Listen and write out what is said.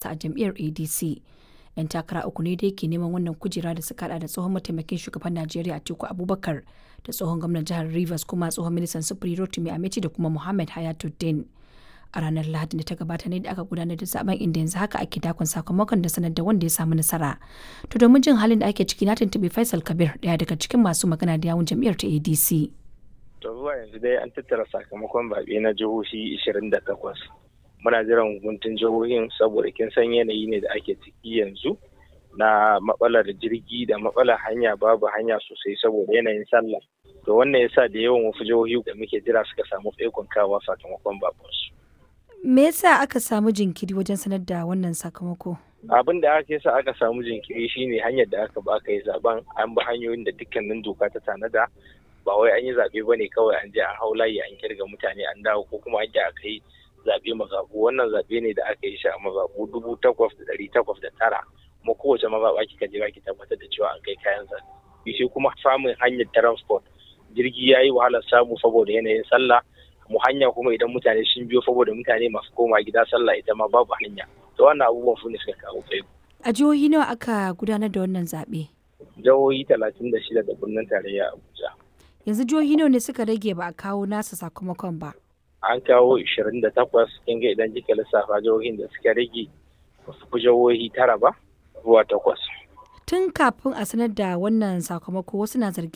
a jam'iyyar adc 'yan takara uku ne dai ke neman wannan kujera da suka hada da tsohon mataimakin shugaban najeriya atiku abubakar da tsohon gwamnan jihar rivers kuma tsohon ministan sufuri rotimi amici da kuma muhammad hayatuddin a ranar lahadi da ta gabata ne da aka gudanar da zaben inda yanzu haka ake dakon sakamakon da sanar da wanda ya samu nasara to domin jin halin da ake ciki na tuntuɓi faisal kabir daya daga cikin masu magana da yawun jam'iyyar ta adc to zuwa yanzu dai an tattara sakamakon zaɓe na jihohi 28 muna jiran hukuntun jihohin saboda kin san yanayi ne da ake ciki yanzu na matsalar jirgi da matsalar hanya babu hanya sosai saboda yanayin sallah to wannan yasa da yawan wasu jihohi da muke jira suka samu tsaikon kawa sakamakon babansu me yasa aka samu jinkiri wajen sanar da wannan sakamako abin da aka yasa aka samu jinkiri shine hanyar da aka ba aka yi zaben an bi hanyoyin da dukkanin doka ta tanada ba wai an yi zaɓe ba ne kawai an je an hau layi an kirga mutane an dawo ko kuma an je aka yi zaɓe mazaɓu wannan zaɓe ne da aka yi shi a mazaɓu dubu takwas da ɗari takwas da tara kuma kowace mazaɓa kika je ki tabbatar da cewa an kai kayan zaɓe shi kuma samun hanyar transport jirgi ya yi wahalar samu saboda yanayin sallah mu hanya kuma idan mutane sun biyo saboda mutane masu koma gida sallah ita ma babu hanya to wannan abubuwan su ne suka kawo kai a jihohi nawa aka gudanar da wannan zaɓe jihohi talatin da shida da birnin tarayya abuja yanzu jihohi nawa ne suka rage ba a kawo nasa sakamakon ba an kawo 28 kin ga idan kika lissafa jihohin da suka rage wasu fi jihohi tara ba zuwa takwas tun kafin a sanar da wannan sakamako wasu na zargin